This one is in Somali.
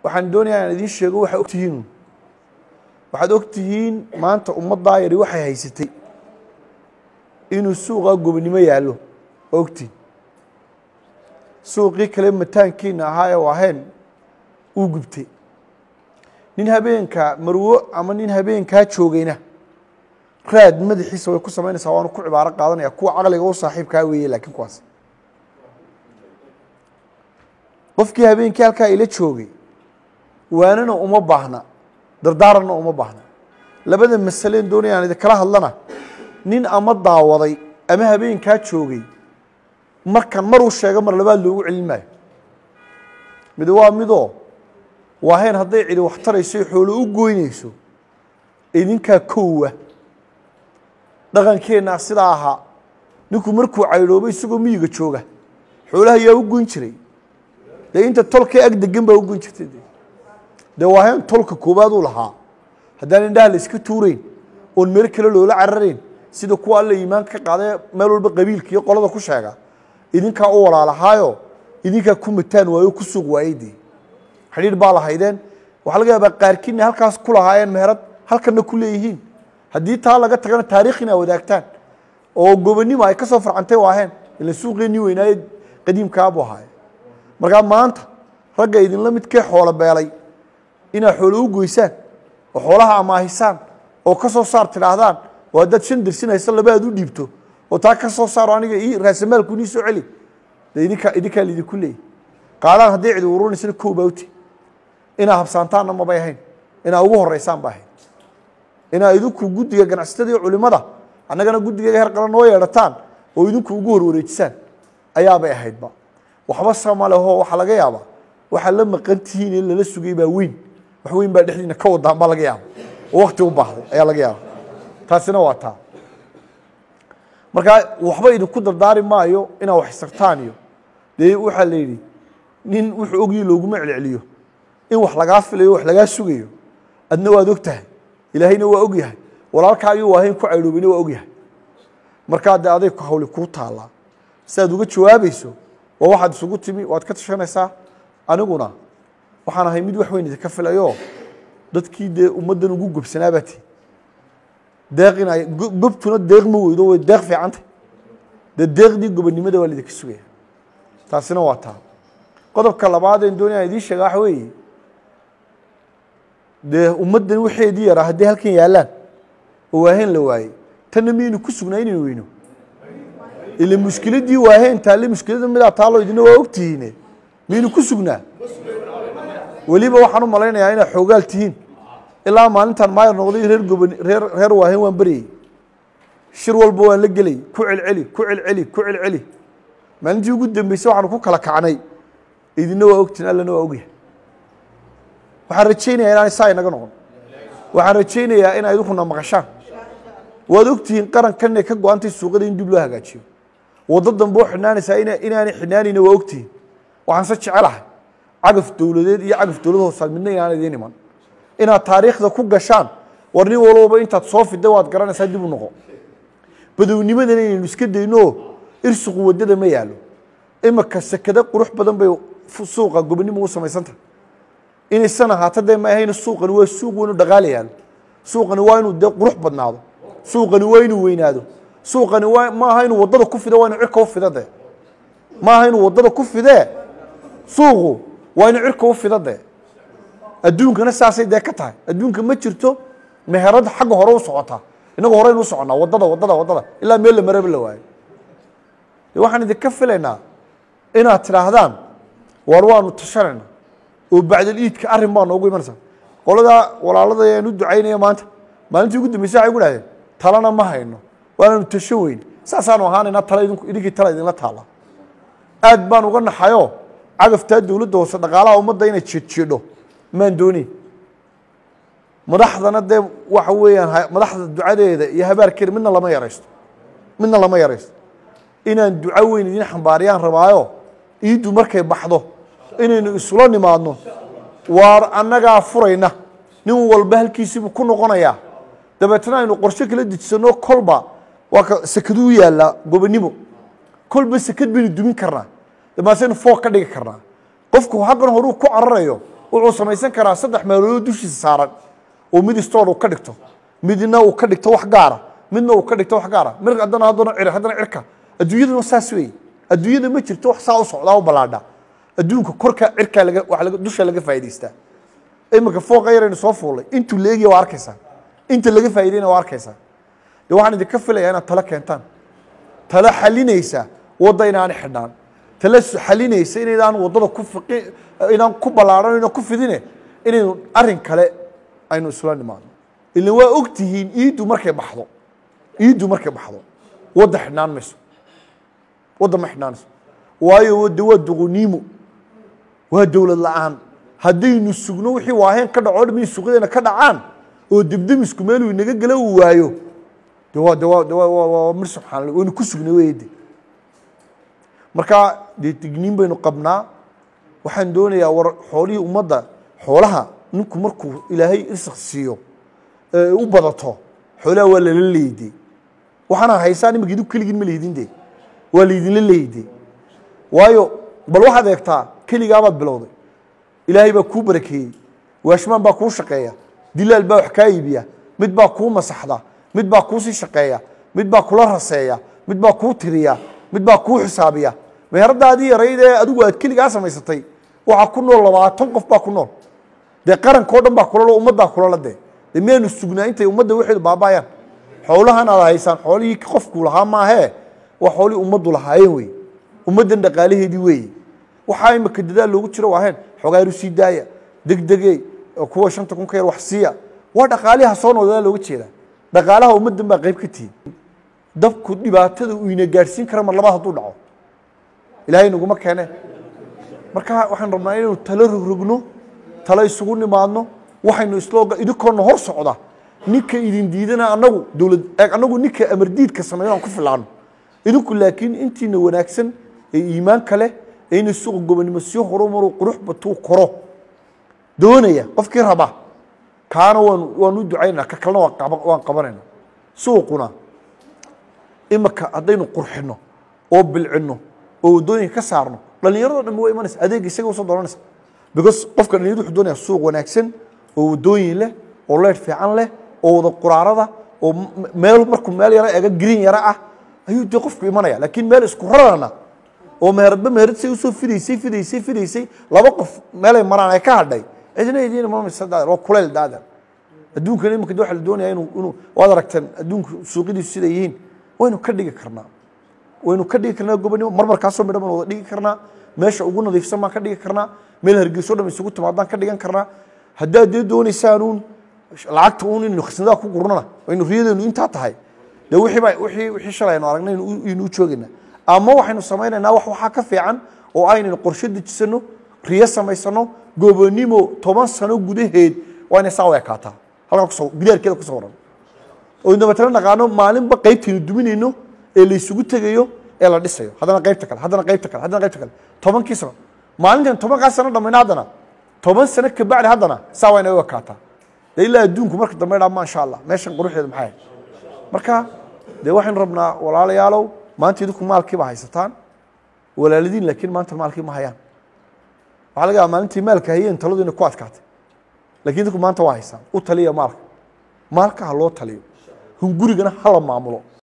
waxaan doonayaa inaan idiin sheego waxaa ogtihiin waxaad ogtihiin maanta ummaddaa yari waxay haysatay inuu suuqa gobonimo yaallo waa ogtihin suuqii kale mataankiina ahaa ee waaheen uu gubtay nin habeenka marwo ama nin habeenkaa joogayna raad madaxiisa way ku samaynaysaa waanu ku cibaaro qaadanaya kuwa caqliga u saaxiibkaa weeye laakiin kuwaas qofkii habeenkii halkaa ila joogay waanana uma baahna dardaaranna uma baahna labada masaleen doonaya aan idinkala hadlana nin ama daawaday ama habeenkaa joogay markan maruu sheego mar labaad loogu celin maayo mid waa midoo waaheen hadday cidi wax tarayso xoolo u goynayso idinkaa kowa dhaqankeenna sidaa ahaa ninku markuu caydhoobay isagoo miyiga jooga xoolaha yaa u goyn jiray dee inta tolkee ag degan baa u goyn jirtay de dee waaheen tolka koowaad uu lahaa haddaan indhaha la iska tuurayn oon meel kale loola cararayn sida kuwa alla iimaanka ka qaadee meel walba qabiilka iyo qolada ku sheega idinkaa u walaalahaayo idinkaa ku mataan waayo ku suuq waayey dee xidhiir baa lahaydeen waxaa laga yaabaa qaarkiina halkaas ku lahaayeen meherad halkanna ku leeyihiin haddii taa laga tagana taarikh inaa wadaagtaan oo gobonimo ay ka soo farcantay waaheen ila suuqeenii weynaaye qadiimkaabuu ahaaye markaa maanta ragga idinla midkee xoolo beelay inaad xoolo u goysaan oo xoolaha amaahisaan oo ka soo saar tidhaahdaan oo haddaad shan dersinayso laba aad u dhiibto oo taa ka soo saaro aniga ii raasamaalku inii soo celi dee idinkaa idinkaa laidinku leeyay qaadaan hadday cidi ururinaysana kow baa uti inaa habsaantaanna mabay ahayn inaa ugu horeysaan ba ahayd inaa idinku guddiga ganacsatada iyo culimada annagana guddigeega her qalan noo yeedhataan oo idinku ugu horwareejisaan ayaabay ahaydba waxba sama leho waxaa laga yaabaa waxaa la maqan tihiin in lala sugay baa weyn wax weyn baa dhexdiina ka wadaan baa laga yaaba oo wakti u baahday ayaa laga yaaba taasina waa taa markaa waxba idinku dardaari maayo inaad wax isartaan iyo dee waxaa la yidhi nin wuxuu ogyi looguma celceliyo in wax lagaa filayo wax lagaa sugayo adna waad og tahay ilaahayna waa og yahay walaalkaagii waahayn ku caydhoobina waa og yahay markaa dee aday hawli kuu taallaa si aad uga jawaabayso waa waxaad isugu timi waad ka tashanaysaa aniguna waxaan ahay mid wax weyn idinka filayo dadkii dee ummaddan ugu gobsanaa tii deeqina gobtuna deeq ma weydo way deeq fiicantay dee deeqdii gobonnimada waa laidinka sugaya taasina waa taa qodobka labaadeen doonaya idiin sheega waxa weeye dee ummaddan waxeedii yaraa hadday halkan yaallaan oo waaheen la waayey tanna miyaynu ku sugnaa inaynu weyno ila mushkiladdii waaheen taalle mushkilada midaa taallo idina waa ogtihiine miyaynu ku sugnaa weliba waxaan u malaynayaa inaad xoogaal tihiin ilaa maalintan maayar noqday reer goban reer reer waaheen waan baryay shir walba waan la gelay ku celceli ku celceli ku celceli maalintii ugu dambeysay waxaanu ku kala kacnay idina waa ogtihin allana waa ogyahay waxaan rajaynayaa inaan saa inaga noqon waxaan rajaynayaa in idinkuna maqashaan waad ogtihiin qarankan inay ka go-antay suuqada in dib loo hagaajiyo waddo dambe oo xidhnaanaysaa ina inaanay xidhnaanayna waa ogtihiin waxaan se jecelahay cagaf dowladeed iyo cagaf dowlad hoosaad midna inaan idiin iman inaad taariikhda ku gashaan war nin walbaba intaad soo fidda waad garanaysaa dib u noqo badownimadana inaynu iska dayno irsuqu waddada ma yaalo imika sekada qurux badan bay suuqa gobonimo u samaysantahay inaysan ahaato dee ma ahayna suuqani waa suuq weynu dhaqaala yaalo suuqani waa inuu dee qurux badnaado suuqani waa inuu weynaado suuqani waa ma aha inuu waddada ku fido waa inu cirka u fida dee ma aha inuu waddada ku fidee suuqu waa inuu cirka u fida dee adduunkana saasay dee ka tahay adduunka ma jirto meherada xagga hore u socotaa inagu horeynu u soconnaa waddada waddada waddada ilaa meel la maraba la waayo de waxaan idinka filaynaa inaad tidhaahdaan waar waanu tashanayna oo bacdal iidka arrin baa noogu imanaysaa qoladaa walaalada aan u ducaynaya maanta maalintii ugu dambeysay waxay ku dhahdeen talana ma hayno waananu tashan weyne saasaanu ahaanaynaa tala idinku idinkii tala idinla taalla aad baan uga naxayoo cagaftaa dowladda hoose dhaqaalaha ummadda inay jeedjeedho maan dooneyn madaxdana dee waxa weeyaan madaxda ducadeeda iyo habaarkeeda midna lama yaraysto midna lama yaraysto inaan duco weyn idiin xambaariyaan rabaayo iiddu markay baxdo inaynu isula nimaadno waar annagaa furayna nin walba halkiisiibuu ku noqonayaa dabeetna aynu qorshe kala dejisanno kolba waa ka sekaduu yaallaa gobonimo kolba sekad baynu dumin karnaa damaasaynu foog ka dhigi karnaa qofku xaggan horuu ku cararayo wuxuu samaysan karaa saddex meeloodoo dushiisa saaran oo mid stoor uu ka dhigto midna uu ka dhigto wax gaara midna uu ka dhigto wax gaara mir haddana haddana cir haddana cirka adduunyaduna saas weeye adduunyada ma jirto wax saa u socdaa u ballaadha adduunka korka cirkaa laga wax laga dusha laga faa'idaystaa imika fooqa yaraynu soo fuulay intuu leegiya waa arkaysaa inta laga faa'iidayna waa arkaysaa de waxaan idinka filayaa inaad talo keentaan talo xalinaysa wadda inaanay xidhnaan talo xalinaysa inaydaan waddada ku fiqi inaan ku ballaadhan inaan ku fidine inaynu arrin kale aynu isla nimaadno ila waa og tihiin iiddu markay baxdo iiddu markay baxdo wadda xidhnaan mayso wadda ma xidhnaanayso waayo wadda waa duquniimo waa dowlad la-aan haddaynu sugno wixii waaheen ka dhaco dham in suuqyadeena ka dhacaan oo debdemisku meeluu inaga gala uu waayo de waa de waa de waa waa waa mir subxaanalla waynu ku sugnay weyde marka dee digniin baynu qabnaa waxaan doonayaa war xoolihii ummadda xoolaha ninku markuu ilaahay irsak siiyo ee u badato xoolaha waa lala leeyde waxaana haysaan imika idinku keligiin ma leydin de waa laydinla leeyde waayo bal waxaad eegtaa keligaabaad bilowday ilaahay baa kuu barakeeyey waashmaan baa kuu shaqeeya dilaal baa wax kaa iibiya mid baa kuu masaxda mid baa kuu sii shaqeeya mid baa kula raseeya mid baa kuu tiriya mid baa kuu xisaabiya meheradaadii yarayd ee adigu aad keligaa samaysatay waxaa ku nool labaatan qof baa ku nool dee qarankao dhan baa kulalo ummaddaa kulala dee dee miyaanu sugnaa intay ummadda waxeedu baabaayaan xoolahan aad haysaan xoolihii qofku lahaa maahee waa xoolihii ummaddu lahaayeen wey ummaddan dhaqaalaheedii weeye waxaa imika dadaal loogu jiro waaheen xogaaru sii daaya degdege kuwa shanta kun ka yar wax siiya waa dhaqaaliha soo noqdadaa looga jeedaa dhaqaalaha ummaddan baa qayb ka tihin dabku dhibaatada uu ina gaadhsiin kara mar labaad hadduu dhaco ilaahay naguma keene marka waxaan rabnaa inaynu talo rogrogno talo isugu nimaadno waxaynu islooga idinkoona hor socda ninka idin diidana anagu dowlad anagu ninka amardiidka sameeyo aan ku filaano idinku laakiin intiina wanaagsan ee iimaanka leh ee inay suuqa gobonimo sii horumaru qurux batuu koro doonaya qofkii raba kaana waan waan u ducaynaa ka kalena waan qaba waan qabanayna suuquna imika haddaynu qurxino oo bilcino oo waddooyinka ka saarno dhallinyarado dhan waa imanaysa adeeg isaga usoo doonanaysa because qofka dhalinyaradu wuxuu doonaya suuq wanaagsan oo waddooyin leh oo leydh fiican leh oo wada quraarada oo meel markuu meel yaro ega green yaro ah ayuu dee qofku imanaya laakiin meel isku rarana oo meheradba meherad say usoo fidaysay fidaysay fidaysay laba qof meelay maraan ay ka hadhay cidina idiin imamaysa daadar waa kuleyl daadar adduunkan imika de waxa la doonaya inuu inuu waad aragteen adduunku suuqyadiisu siday yihiin waynu ka dhigi karnaa waynu ka dhigi karnaa gobonimo marmarkaasoo midhan baan wada dhigi karnaa meesha ugu nadiifsan baan ka dhigi karnaa meel hargeyso dham isugu timaadaan ka dhigan karnaa haddaad dee doonaysaanuun lacagta uun inaynu khasnadaa ku gurnana waynu riyadeenu intaa tahay de wixii baa wixii wixii shalay aynu aragnay aynu u joogayna ama waxaynu samaynaynaa wax waxaa ka fiican oo aynaynu qorshe dejisano riyo samaysano gobonimo toban sano gudaheed waa inay saa u ekaataa halkaa kusoo gidaarkeeda kusoo waran oo dabeetana naqaano maalinba qaybtaynu duminayno ee laysugu tegayo ee la dhisayo haddana qaybta kale haddana qaybta kale haddana qaybta kale tobankii sano maalintan tobankaa sano dhamayna haddana toban sano kabacdi haddana saa waa inay u ekaataa de ilaa adduunku marka dambe dhaa maasha allah meeshan quruxdeeda maxay marka dee waxaynu rabnaa walaalayaalow maanta idinku maalkii baa haysataan walaaladiin laakiin maanta maalkii ma hayaan waxaa laga yaaba maalintii maalka hayeen taladu inay ku adkaatay lakiin idinku maanta waa haysaan u taliya maalka maalka ha loo taliyo hungurigana hala maamulo